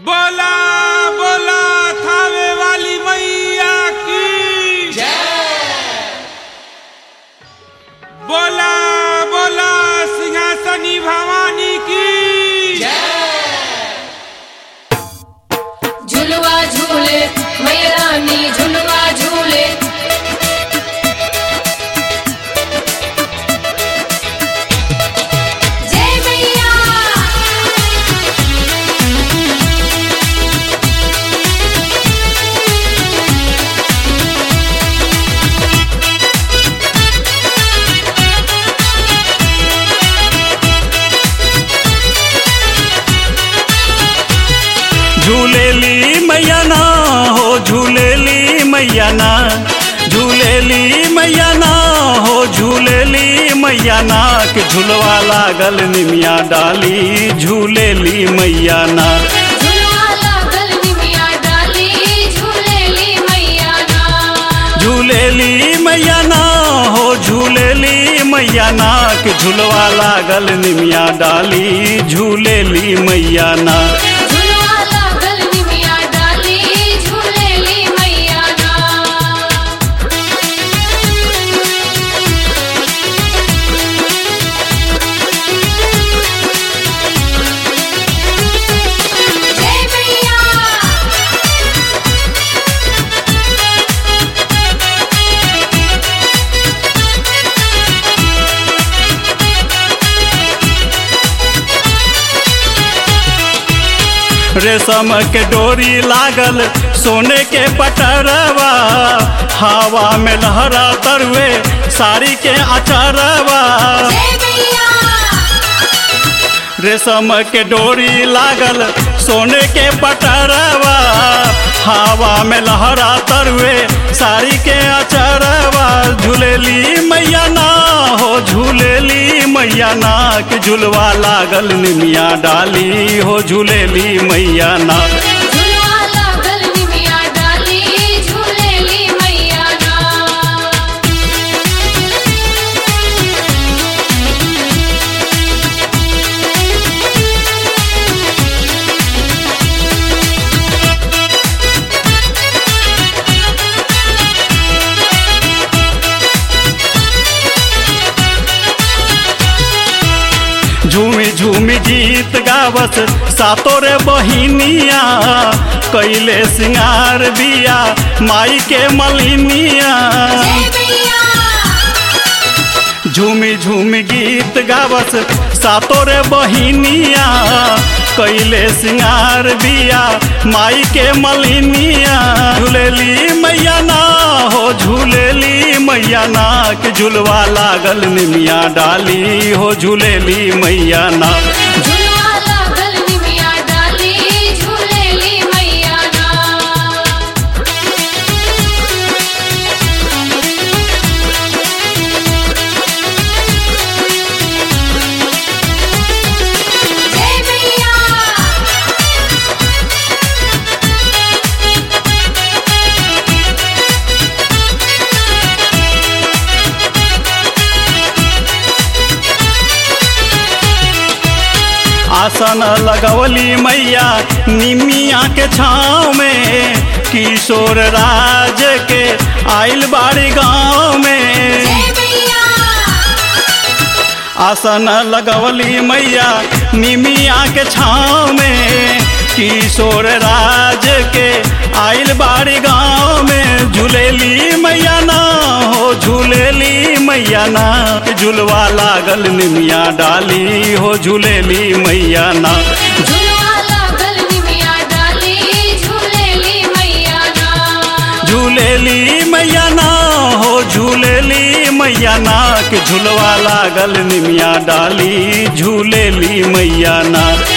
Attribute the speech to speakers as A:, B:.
A: बोला बोला थावे वाली मैया की बोला बोला सिंहासनी भवानी की
B: झुलवा झूले मैया रानी झुलवा झूले जय मैया
C: झूलेली मैया ना हो झूलेली मैया ना झूलेली मैया ना हो झूलेली मैया ना के झुलवा लागल निमिया डाली झूलेली मैया ना
B: झुलवा लागल निमिया डाली झूलेली मैया ना
C: झूलेली मैया ना हो झूलेली मैया ना के झुलवा लागल निमिया डाली झूलेली मैया ना
B: झुलवा लागल निमिया डाली झूलेली मैया ना जय मैया
C: रेशम के डोरी लागल सोने के पटरवा हवा में लहरा तरवे साड़ी के अचरवा
B: जय मैया
C: रेशम के डोरी लागल सोने के पटरवा हवा में लहरा तरवे साड़ी के अचरवा झूलेली मैया ना हो झूलेली मैया ना के झुलवा लागल निमिया डाली हो झूलेली मैया ना
B: झुलवा लागल निमिया डाली झूलेली मैया ना
C: झूमी झूमी गीत गावत सातो रे बहिनिया कैले सिंगार बिया माई के मलिनिया
B: जय मैया
C: झूमी झूमी गीत गावत सातो रे बहिनिया कैले सिंगार बिया माई के मलिनिया झूलेली मैया ना हो झूलेली मैया ना के झुलवा लागल निमिया डाली हो झूलेली मैया ना
B: झुलवा लागल निमिया डाली झूलेली मैया ना जय मैया
C: आसन लगवली मैया निमिया के छाँव में किशोर राज के आइल बाड़ी गाँव में
B: जय मैया
C: आसन लगवली मैया निमिया के छाँव में किशोर राज के आइल बाड़ी गाँव में झूलेली मैया ना हो झूलेली मैया ना झुलवा लागल निमिया डाली हो झूलेली मैया ना
B: झुलवा लागल निमिया डाली झूलेली मैया ना
C: झूलेली मैया ना हो झूलेली मैया ना के झुलवा लागल निमिया डाली झूलेली मैया ना